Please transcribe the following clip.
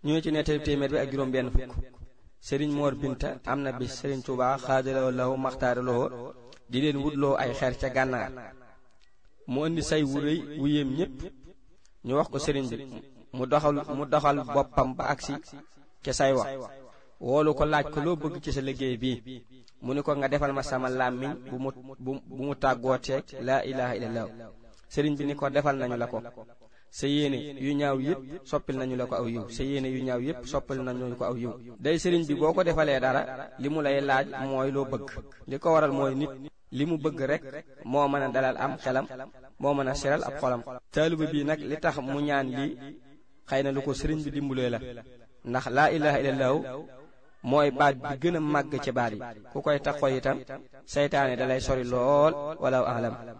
ñoo ci nettali téeméer bi ak juróom benn fukk sëriñ moor binta am na bis sëriñ Tuubaa xaadaloo lahu maxtaaraloo di leen wutloo ay xeer ca gànnaar mu indi say wu rëy wu yéem ñépp ñu wax ko sëriñ bi mu doxal mu doxal boppam ba agsi ca say wax woolu ko laaj ko loo bëgg ci sa liggéey bii mu ni ko nga defal ma sama làmmiñ bu mu bu mu tàggooteeg laa ilaha illallah sëriñ bi ni ko defal nañu la ko sa yéene yu ñaaw yépp soppil nañu la ko aw yiw sa yéene yu ñaaw yépp soppil nañu ko aw yiw day sëriñ bi boo ko defalee dara li mu lay laaj mooy loo bëgg li ko waral mooy nit li mu bëgg rek moo mën a dalal am xelam moo mën a seral ab xolam taaliba bii nag li tax mu ñaan lii xëy na lu ko sëriñ bi dimbulee la ndax laa ilaha illallahu mooy baat bi gën a màgg ci baat yi ku koy taxoo itam seytaane dalay sori lool wala alam